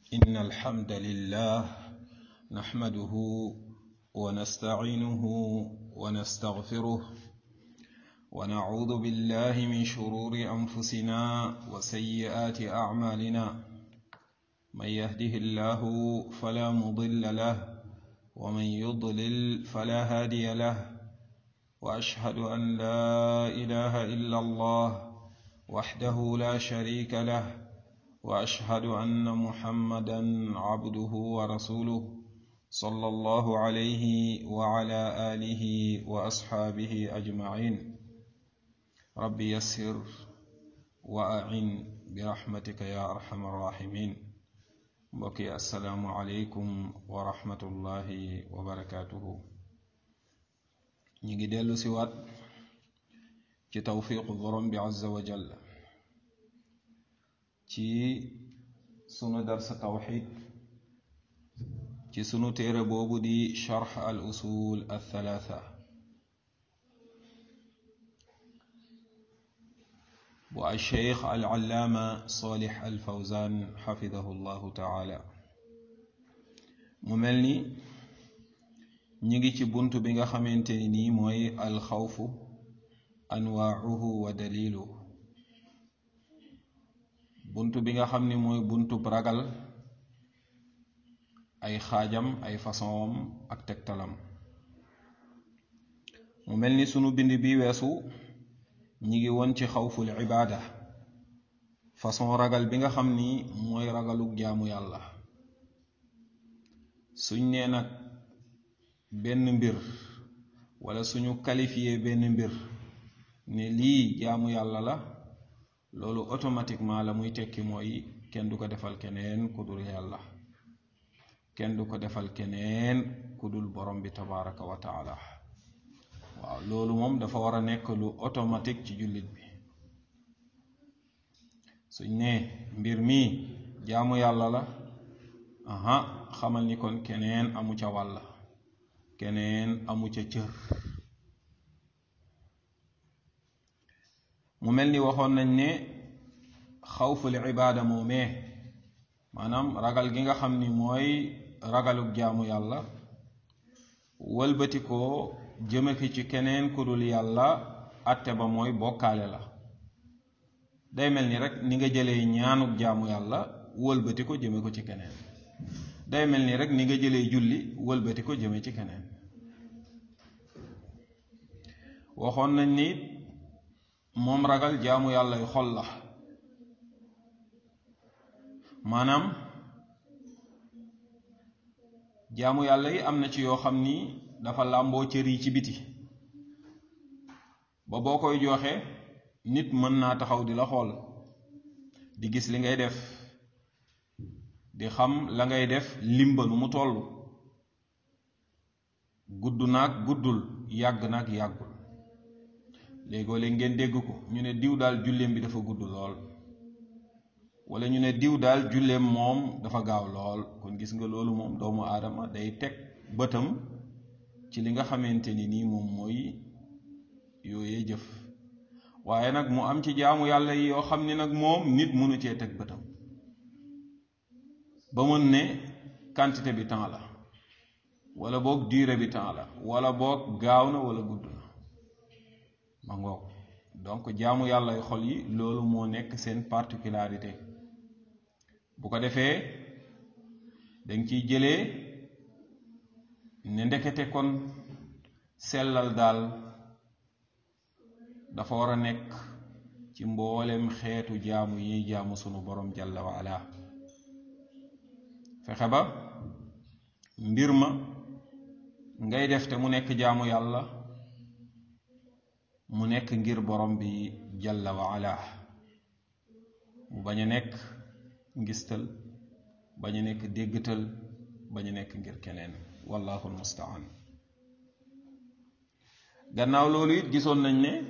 إن الحمد لله نحمده ونستعينه ونستغفره ونعوذ بالله من شرور أنفسنا وسيئات أعمالنا من يهده الله فلا مضل له ومن يضلل فلا هادي له وأشهد أن لا إله إلا الله وحده لا شريك له واشهد ان محمدا عبده ورسوله صلى الله عليه وعلى اله واصحابه اجمعين رب يسر واعن برحمتك يا ارحم الراحمين بقي السلام عليكم ورحمه الله وبركاته نيجي ديلو سيوات ci tawfiqu borom bi azza wa jalla ci sunu darsa tawxid ci sunu téere boobu di charx al usul al thalatha bu al cheikh al allaama salih al fawzan xafidahu llahu taala mu mel ni ñi ngi ci bunt bi nga xamante ni nii mooy al xawfu anwaauhu wa daliluhu bunt bi nga xam ni mooy buntub ragal ay xaajam ay façonam ak tegtalam mu mel ni sunu bind bi weesu ñi ngi woon ci xawful ibaada façon ragal bi nga xam ni mooy ragalug jaamu yàlla suñ nee nag benn mbir wala suñu qualifié benn mbir ne lii jaamu yàlla la loolu automatiquement la muy tekki mooy kenn du ko defal keneen ku dul yàlla kenn du ko defal keneen ku dul borom bi tabaraka wa taala waaw loolu moom dafa war a nekk lu automatique ci jullit bi suñ ne mbir mi jaamu yàlla la aha xamal ni kon keneen amu ca wàll keneen amu ca cër mu mel ni waxoon nañ ne xawful ibaada moomee maanaam ragal gi nga xam ni mooy ragalug jaamu yàlla wëlbati ko jëme ki ci keneen ku dul yàlla atte ba mooy bokkaale la day mel ni rek ni nga jëlee ñaanug jaamu yàlla wëlbati ko jëme ko ci keneen day mel ni rek ni nga jëlee julli wëlbati ko jëme ci keneen waxoon nañ ni moom ragal jaamu yàlla yu xol la maanaam jaamu yàlla yi am na ci yoo xam ni dafa làmboo cër yi ci biti ba boo koy joxe nit mën naa taxaw di la xool di gis li ngay def di xam la ngay def limba nu mu toll gudd naag guddul yàgg naag yàggul léegoo léeg ngeen dégg ko ñu ne diw daal julleem bi dafa gudd lool wala ñu ne diw daal julleem moom dafa gaaw lool kon gis nga loolu moom doomu aadama day teg bëtam ci li nga xamante ni nii moom mooy yooyee jëf waaye nag mu am ci jaamu yàlla yi yoo xam ni nag moom nit mënu cee teg bëtam ba mën ne quantité bi temps la wala boog durée bi temps la wala boog gaaw na wala gudd na ma ngoog donc jaamu yàlla xol yi loolu moo nekk seen particularité bu ko defee dañ ciy jëlee ne ndekete kon sellal daal dafa war a nekk ci mboolem xeetu jaamu yi jaamu sunu borom jalla wa ala fexe ba mbir ma ngay def te mu nekk jaamu yàlla mu nekk ngir borom bi jalla wa ala mu bañ a nekk ngistal bañ a nekk déggtal bañ a nekk ngir keneen wallahu almustaan gannaaw loolu it gisoon nañ ne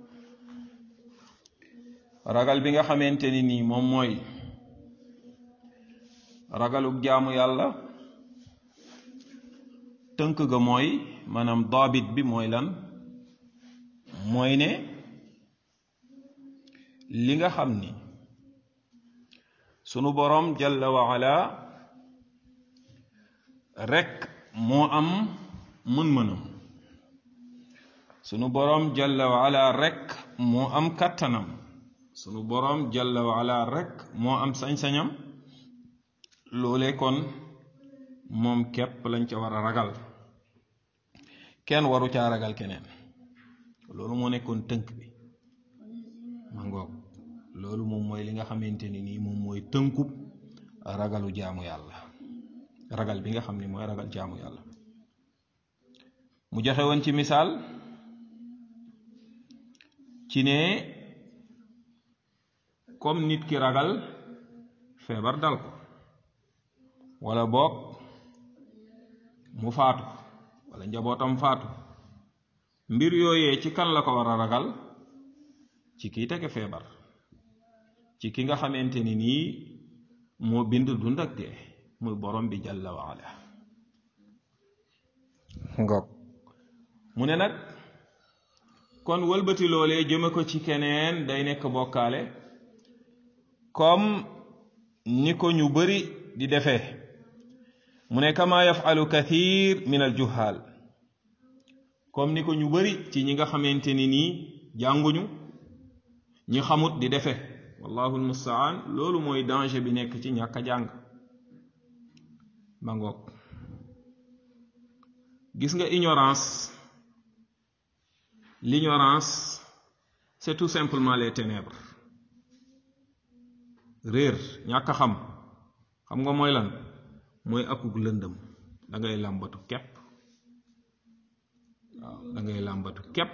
ragal bi nga xamante ni nii moom mooy ragalug jaamu yàlla tënk ga mooy maanaam daabit bi mooy lan mooy ne li nga xam ni sunu boroom jalla wa ala rekk moo am mën-mënam sunu boroom jalla wa ala rekk moo am kàttanam sunu boroom jalla wa ala rekk moo am sañ-sañam loole kon moom képp lañ ca war a ragal kenn waru caa ragal keneen loolu moo nekkoon tënk bi ma ngoog loolu moom mooy li nga xamante ni nii moom mooy tënkub ragalu jaamu yàlla ragal bi nga xam ni mooy ragal jaamu yàlla mu joxe woon ci misaal ci ne comme nit ki ragal feebar dal ko wala boog mu faatu wala njabootam faatu mbir yooyee ci kan la ko war a ragal ci kii tege feebar ci ki nga xamante ni nii moo bind dund ak dee muy borom bi jalla wa ala ngoog mu ne nag kon wëlbati loolee jëme ko ci keneen day nekk bokkaale comme ni ko ñu bari di defee mu ne kama yafalu kathir min al juhal comme ni ko ñu bari ci ñi nga xamante ni nii jànguñu ñi xamut di defe wallahu almustaan loolu mooy danger bi nekk ci ñàkk a jàng ba ngoog gis nga ignorance l'ignorance c'est tout simplement les ténèbres réer ñàkk a xam xam nga mooy lan mooy akuk lëndëm da ngay làmbatu képp waaw da ngay làmbatu képp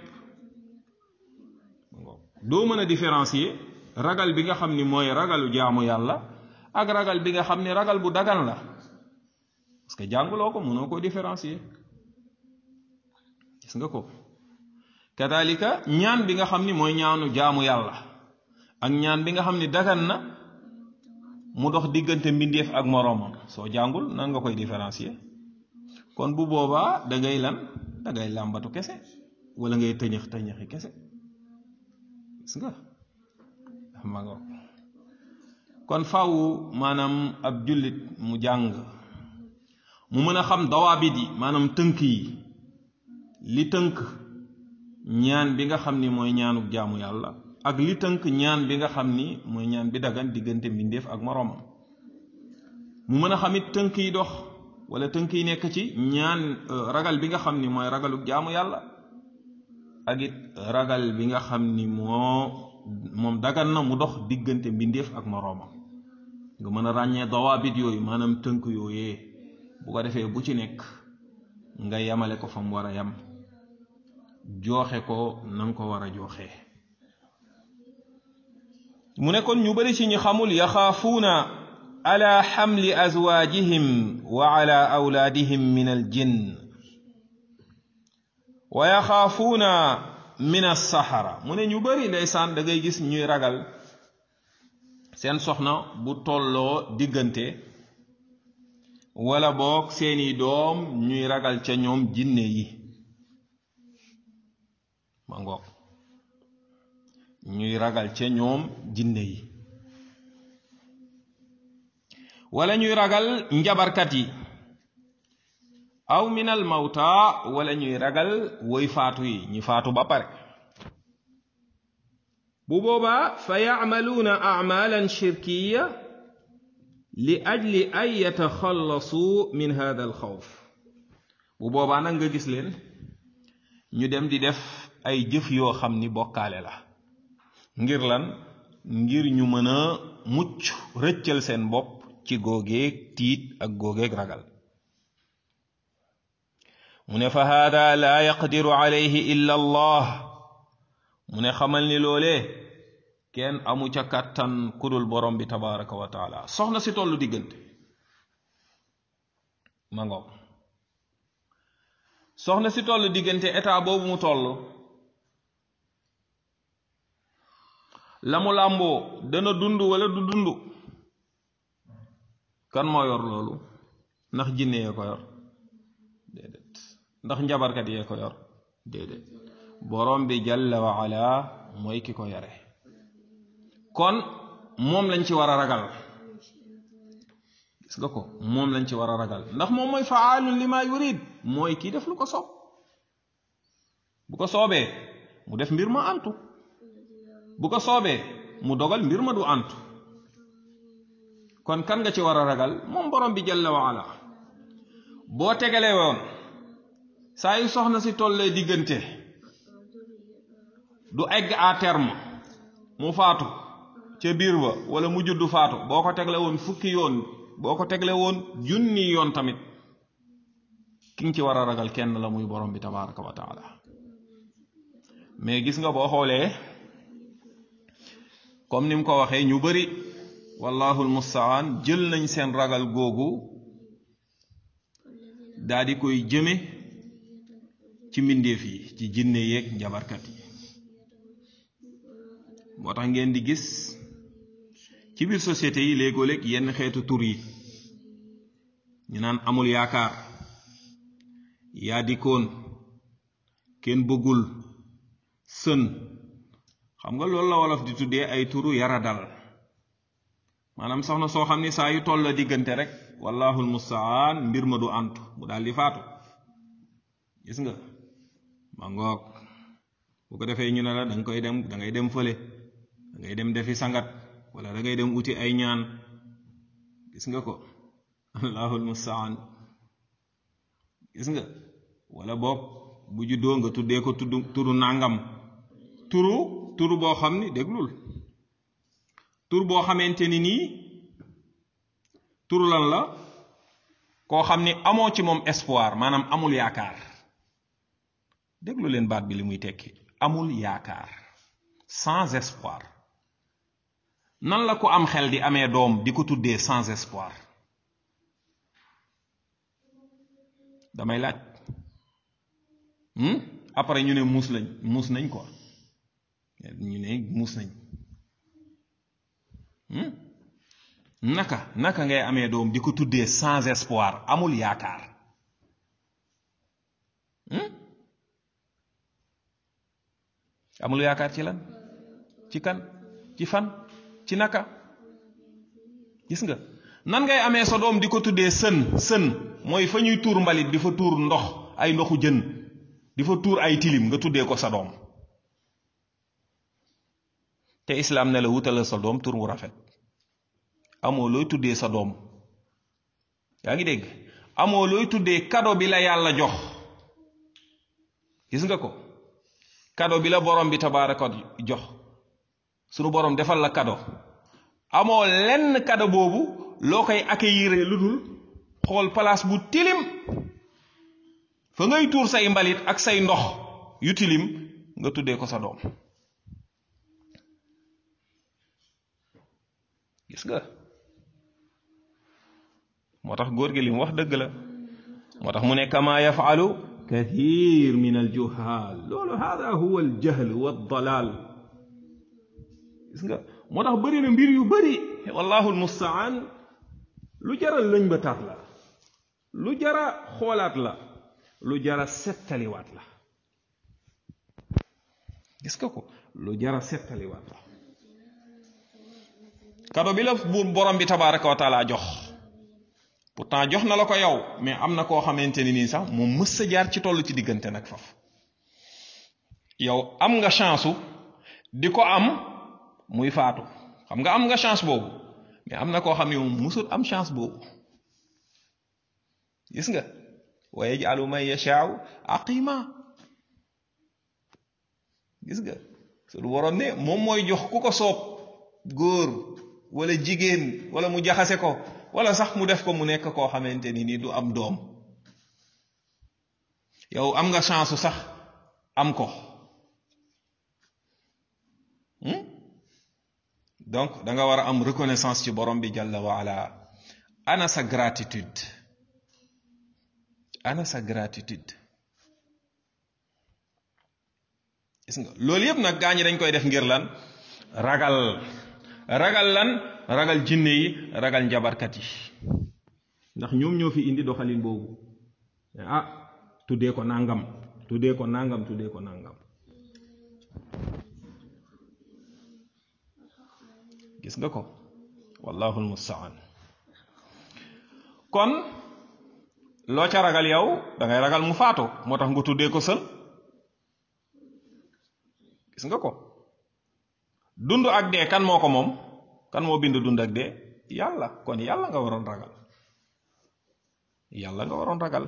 doo mën a différencier ragal bi nga xam ni mooy ragalu jaamu yàlla ak ragal bi nga xam ni ragal bu dagan la parce que jànguloo ko mënoo ko différencier gis nga ko kadalika ñaan bi nga xam ni mooy ñaanu jaamu yàlla ak ñaan bi nga xam ni dagan na mu dox diggante mbindeef ak moroomam soo jàngul nan nga koy différencier kon bu boobaa da ngay lan da ngay làmbatu kese wala ngay tëñëx tëñëxi kese gis nga ma nga kon faw maanaam ab jullit mu jàng mu mën a xam dawaabit yi maanaam tënk yi li tënk ñaan bi nga xam ni mooy ñaanuk jaamu yàlla ak li tënk ñaan bi nga xam ni mooy ñaan bi dagan diggante mbindeef ak moroomam mu mën a xam it tënk yi dox wala tënk yi nekk ci ñaan ragal bi nga xam ni mooy ragaluk jaamu yàlla ak it ragal bi nga xam ni moo moom dagan na mu dox diggante mbindeef ak moroomam nga mën a ràññee dawaabit yooyu maanaam tënk yooyee bu ko defee bu ci nekk nga yamale ko fa mu war a yam jooxe ko na nga ko war a jooxee mu ne kon ñu bari ci ñu xamul yaxaafuuna ala xamli azwaajihim wa ala awlaadihim min al jinn wa yaxaafuuna min as-saxara mu ne ñu bari ndeysaan da ngay gis ñuy ragal seen soxna bu tolloo diggante wala boog seeni doom ñuy ragal ca ñoom jinne yi ma ngoog ñuy ragal ca ñoom jinne yi wala ñuy ragal njabarkat yi aw minal mawta wala ñuy ragal woy faatu yi ñi faatu ba pare bu boobaa fa yacmaluuna acmaalan shirkiya li ajli an yataxallasuu min hada alxawf bu boobaa nag nga gis leen ñu dem di def ay jëf yoo xam ni bokkaale la ngir lan ngir ñu mën a mucc rëccal seen bopp ci googeeg tiit ak googeeg ragal mu ne fa haada laa yaqdiru alayhi illa allah mu ne xamal ni loolee kenn amu ca kàttan kudul borom bi tabaraka wa taala soxna si tollu diggante ma ngoog soxna si toll diggante état boobu mu toll la mu làmboo dana dund wala du dund kan moo yor loolu ndax jinne yee ko yor déedéet ndax njabarkat yee ko yor déedéet borom bi jalla wa ala mooy ki ko yore kon moom lañ ci war a ragal gis nga ko moom lañ ci war a ragal ndax moom mooy faalun li ma yurid mooy kii def lu ko soob bu ko soobee mu def mbir ma antu bu ko soobee mu dogal mbir ma du antu kon kan nga ci war a ragal moom borom bi jalla wa ala boo tegalee woon saa yu soxna si tollee diggante du egg à terme mu faatu ca biir ba wala mu juddu faatu boo ko tegle woon fukki yoon boo ko tegle woon junni yoon tamit ki nga ci war a ragal kenn la muy borom bi tabaraka wa taala mais gis nga boo xoolee comme ni mu ko waxee ñu bari wallahu almustaan jël nañ seen ragal googu daa di koy jëme ci mbindeef yi ci jinne yeeg njabarkat yi moo tax ngeen di gis ci biir société yi léegoo-léeg yenn xeetu tur yi ñu naan amul yaakaar yaa dikoon kenn bëggul sën xam nga loolu la wolof di tuddee ay turu yara dal maanaam soxna soo xam ni saa yu toll la diggante rek wallahul mustaan mbir ma du antu mu daal di faatu gis nga ma ngoog bu ko defee ñu ne la da nga koy dem da ngay dem fële da ngay dem defi sangat wala da ngay dem uti ay ñaan gis nga ko allahul mustaan gis nga wala boog bu juddoo nga tuddee ko tudd turu nàngam turu turu boo xam ni déglul tur boo xamante ni nii turu lan la koo xam ni amoo ci moom espoir maanaam amul yaakaar déglu leen baat bi li muy tekki amul yaakaar sans espoir nan la ko am xel di amee doom di ko tuddee sans espoir damay laaj après ñu ne muus lañ muus nañ quoi ñu ne muus nañ naka naka ngay amee doom di ko tuddee sans espoir amul yaakaar amul yaakaar ci lan ci kan ci fan ci naka gis nga nan ngay amee sa doom di ko tuddee sën sën mooy fa ñuy tuur mbalit di fa tuur ndox ay ndoxu jën di fa tuur ay tilim nga tuddee ko sa doom te islaam ne la wutalal sa doom tur wu rafet amoo looy tuddee sa doom yaa ngi dégg amoo looy tuddee kado bi la yàlla jox gis nga ko kado bi la borom bi tabaaraka jox sunu borom defal la kado amoo lenn kado boobu loo koy accueillir lu dul xool place bu tilim fa ngay tuur say mbalit ak say ndox yu tilim nga tuddee ko sa doom gis nga moo tax góor gi li mu wax dëgg la moo tax mu ne kama yafalu kathir min al juhal loolu hada huwa al jahl wa dalal gis nga moo tax bëri na mbir yu bëri wallahu al mustaan lu jara lëñ ba taat la lu jara xoolaat la lu jara settaliwaat la gis nga ko lu jara settaliwaat la kado bi la buur borom bi tabaraka wa taala jox pourtant jox na la ko yow mais am na koo xamante ni nii sax moom mës sa jaar ci toll ci diggante nag faf yow am nga chance di ko am muy faatu xam nga am nga chance boobu mais am na koo xam ne moom mësul am chance boobu gis nga wa yaj'alu man yasha'u aqima gis nga suñu waroon ne moom mooy jox ku ko soob góor wala jigéen wala mu jaxase ko wala sax mu def ko mu nekk koo xamante ni ni du am doom yow am nga chance sax am ko donc da nga war a am reconnaissance ci borom bi jalla wa ala ana sa gratitude ana sa gratitude gis nga loolu yëpp nag gaa ñi dañ koy def ngir lan ragal ragal lan ragal jinne yi ragal njabarkat yi ndax ñoom ñoo fi indi doxalin boobu ah tuddee ko nangam tuddee ko nangam tuddee ko nangam gis nga ko wallahu almustaan kon loo ca ragal yow da ngay ragal mu faatu moo tax nga tuddee ko sël gis nga ko dund ak dee kan moo ko moom kan moo bind dund ak dee yàlla kon yàlla nga waroon ragal yàlla nga waroon ragal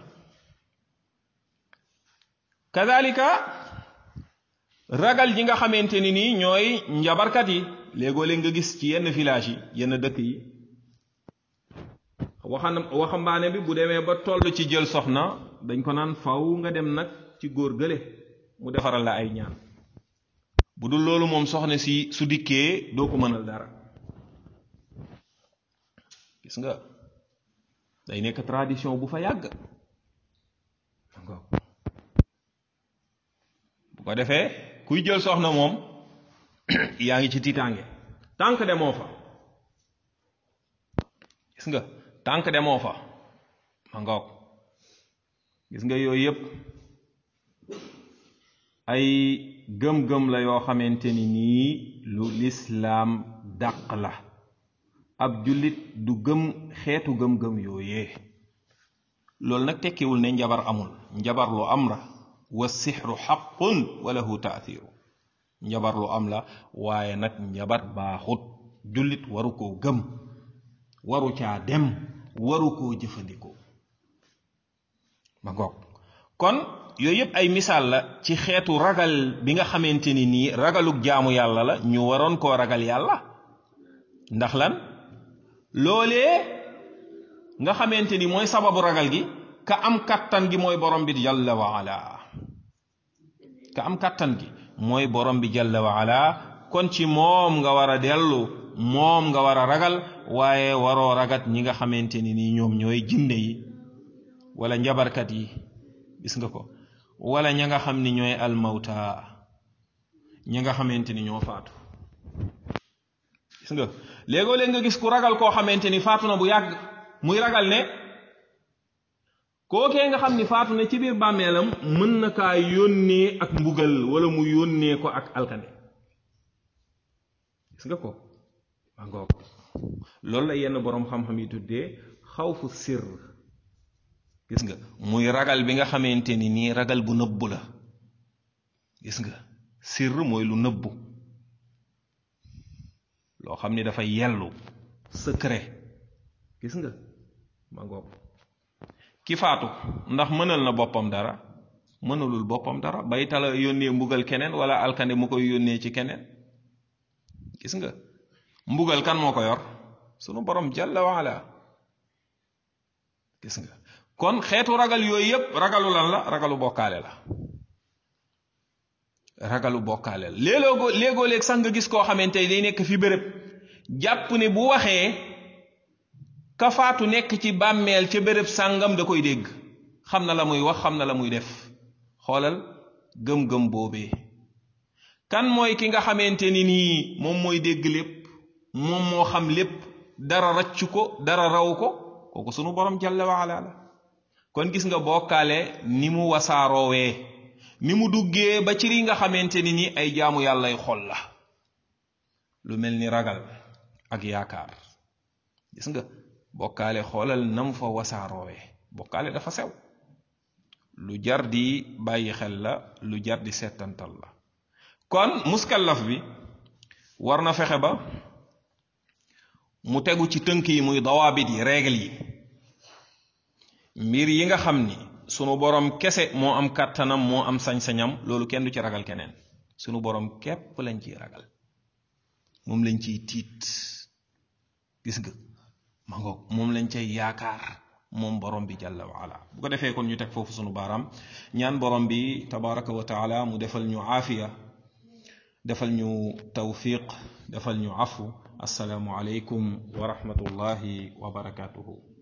kadalika ragal ji nga xamante ni nii ñooy njabarkat yi léegoo léeg nga gis ci yenn village yi yenn dëkk yi waxan waxambaane bi bu demee ba toll ci jël soxna dañ ko naan faw nga dem nag ci góor gële mu defaral la ay ñaan bu dul loolu moom soxna si su dikkee doo ko mënal dara gis nga day nekk tradition bu fa yàgg bu ko defee kuy jël soxna moom yaa ngi ci tiitaange tànk demoo fa gis nga tànk demoo fa ma ngoog gis nga yooyu yépp ay gëm-gëm la yoo xamante ni nii lu lislaam dàq la ab jullit du gëm xeetu gëm-gëm yooyee loolu nag tekkiwul ne njabar amul njabar lu am la wa sixru xaqun wa lahu taathiru njabar lu am la waaye nag njabar baaxut jullit waru koo gëm waru caa dem waru koo jëfandikoo ma ngoog kon yooyu yëpp ay misaal la ci xeetu ragal bi nga xamante ni nii ragalug jaamu yàlla la ñu waroon koo ragal yàlla ndax lan loolee nga xamante ni mooy sababu ragal gi ka am kattan gi mooy borom bi jalla wa ala ka am kattan gi mooy borom bi jalla wa ala kon ci moom nga war a dellu moom nga war a ragal waaye waroo ragat ñi nga xamante ni nii ñoom ñooy jinne yi wala njabarkat yi gis nga ko wala ña nga xam ni ñooy almawta ña nga xamante ni ñoo faatu gis nga léegoo léeg nga gis ku ragal koo xamante ni faatu na bu yàgg muy ragal ne kookee nga xam ni faatu na ci biir bàmmeelam mën na kaa yónnee ak mbugal wala mu yónnee ko ak alkande gis nga ko ma ngoog loolu la yenn boroom xam-xam yi tuddee xawfu sir gis nga muy ragal bi nga xamante ni nii ragal bu nëbbu la gis nga sir mooy lu nëbbu loo xam ni dafa yellu secret gis nga ma ngoog ki faatu ndax mënal na boppam dara mënalul boppam dara bay tala yónnee mbugal keneen wala alkande mu koy yónnee ci keneen gis nga mbugal kan moo ko yor sunu borom jalla waala gis nga kon xeetu ragal yooyu yépp ragalu lan la ragalu bokkaale la ragalu bokkaale la léegoo léegoo léeg sax nga gis koo xamante day nekk fi béréb jàpp ne bu waxee ka faatu nekk ci bàmmeel ca béréb sàngam da koy dégg xam na la muy wax xam na la muy def xoolal gëm-gëm boobee kan mooy ki nga xamante ni nii moom mooy dégg lépp moom moo xam lépp dara raccu ko dara raw ko kooku sunu borom jalla waala la kon gis nga bokkaale ni mu wasaaroowee ni mu duggee ba ci li nga xamante ni ni ay jaamu yàllay xol la lu mel ni ragal ak yaakaar gis nga bokkaale xoolal nam fa wasaaroowee bokkaale dafa sew lu jar di bàyyi xel la lu jar di settantal la kon muskallaf bi war na fexe ba mu tegu ci tënk yi muy dawaabit yi règle yi mbir yi nga xam ni sunu borom kese moo am kàttanam moo am sañ-sañam loolu kenn du ci ragal keneen sunu borom képp lañ ciy ragal moom lañ ciy tiit gis nga ma ngoog moom lañ cay yaakaar moom borom bi jalla wa ala bu ko defee kon ñu teg foofu sunu baaraam ñaan borom bi tabaraka wa taala mu defal ñu aafiya defal ñu tawfiq defal ñu afu assalaamu aleykum wa rahmatullahi wa barakatuhu